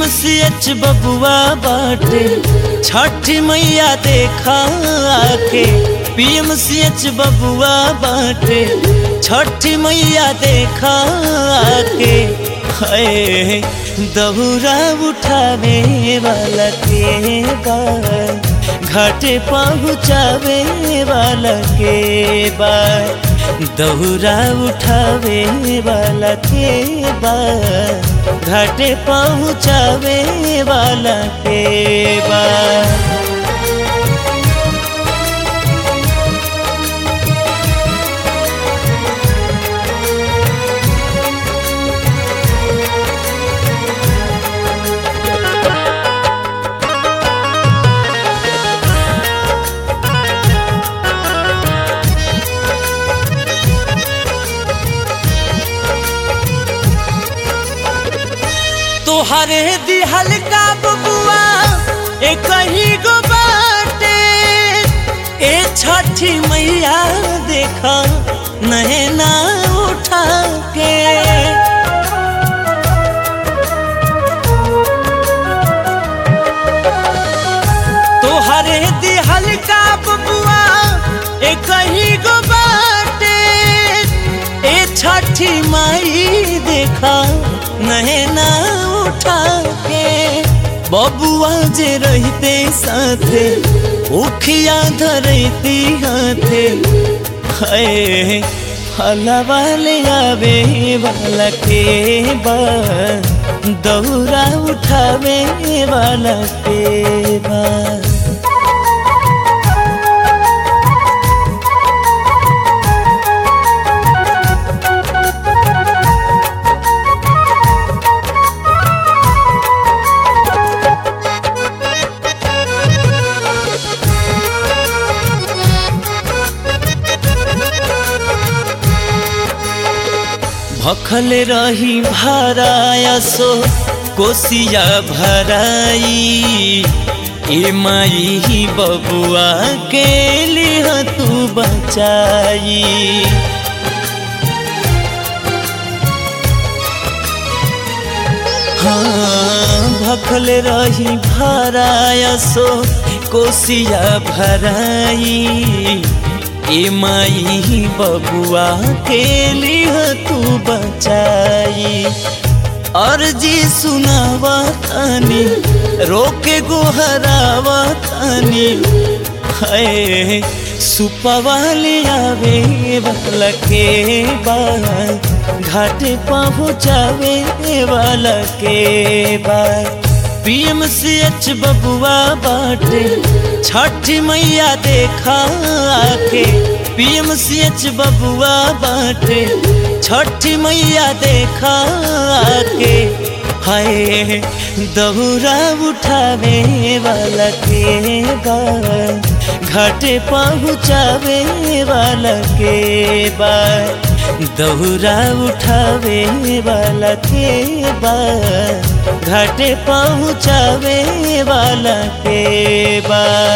PMCH बबुआ बाटे छठ मैया देखा आके पीएमसीएच बबुआ बाटे छठ मैया देखा आके है दहुरा उठावे वाला के बा घाटे पहुँचावे वाला के बा दहुरा उठावे वाला के बा घाटे पहुँचावे वाला के बा तोहरे दिहल का बबुआ एक ही गो बाटे ए छठी मैया देखा नैना उठा के तोहरे दिहल का बबुआ एक ही गो बाटे ए छठी माई देखा नैना उठा के बबुआ जे रहते साथे उखिया धरती हाथे है फलवा ले आवे वाला के बा दौरा उठावे वाला के बा भखल रही भराया सो कोसिया भराई ए माई बबुआ के लिए तू बचाई हाँ भखल रही भराया सो कोसिया भराई ए माई बबुआ के लिए तू बचाई अर्जी सुनावा थानी रोके गोहरावा थानी है सुपवाले आवे वाला के बा घाटे पहुँचावे वाला के बा पीएमसीएच बबुआ बाटे छठ मैया देखा आके पीएमसीएच बबुआ बाटे छठ मैया देखा आके हाय दहुरा उठावे वाला के बा घाटे पहुँचावे वाला के बा दहुरा उठावे वाला के बा घाटे पहुँचावे वाला के बा